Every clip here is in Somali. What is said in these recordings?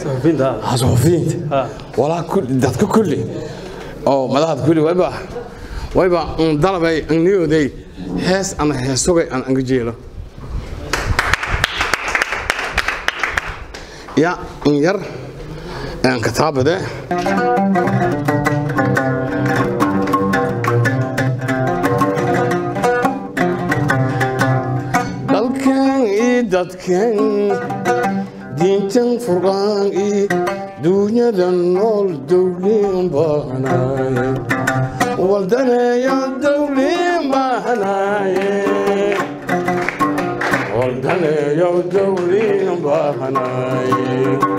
suxufiyiinta ah, suxufiyiinta Ha. walaa kulli dadka kulli oo madaxda kulli wayba wayba un dalabay an niyooday hees ana heesogay aan anga jeelo ya in yar aan kataabade dalkan iyo dadkan diintan furqaan iyo duunyada nool dowliin baahnaye waldaneeya dowliin baahnaye waldaneeya dowliin baahnaye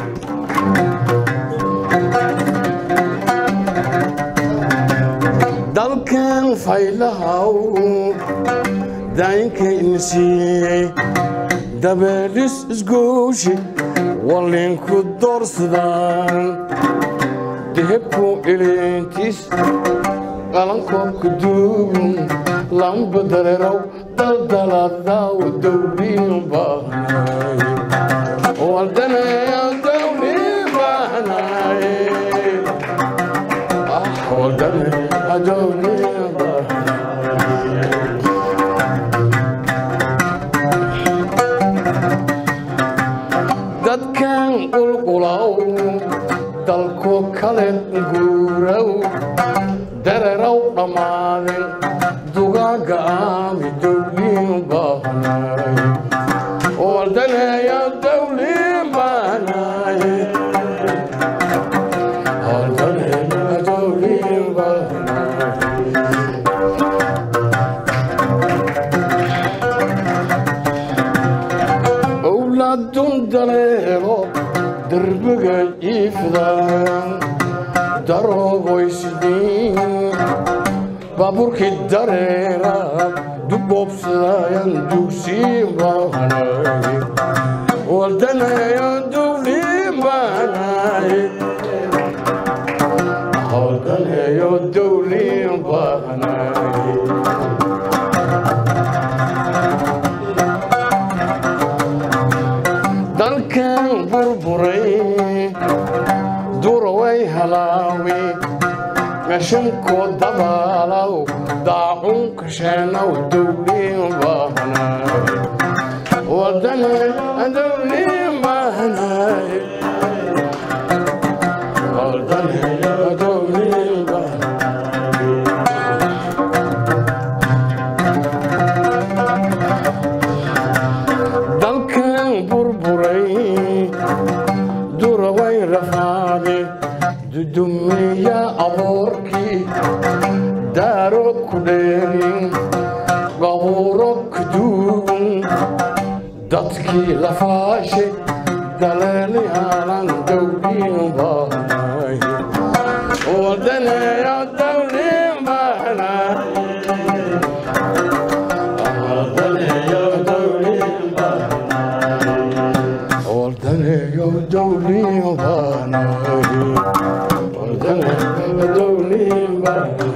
dalkan faylahaw daayinkayna siiyey dabeelis isgooshi wallinku doorsadaan dehebku ilintiis qalankoobka duugun lamba dareerow daldaladaw dowliin baahnaye waldaneeya dowliin baahnaye ah waldaneeya dowliin baahnaye dadkan qulqulaw dalku kale guurow dareerow dhammaaden dugaaga aami dowliin baahnaay waldaneeya dowliin baahnaay waldaneeya dowliin baahnaay owlaadun daleelo derbiga iifdaan daroogoysdiin baabuurkii dareera duboobsadaayan dugsiin baahnaay waldaneeya dowliin baahnaay waldaneeyo dowliin baahnaay dalkan burburay duraway halaawi qashankoo dabaalaw daacun kasheenow dowliin baahnaay wadane dowliin baahnaay wadane dowliin baahnaay dalkan burburay duraway rafaade dudumiya aboorkii daaro ku dheerin qabuuro ku duugun dadkii lafaashe daleeli aanan dowliin baahnaay wadaneeya dowliin baahnaay wadaneeya dowliin Ordaneyo dowliin baanaay Ordaneyo dowliin baanaay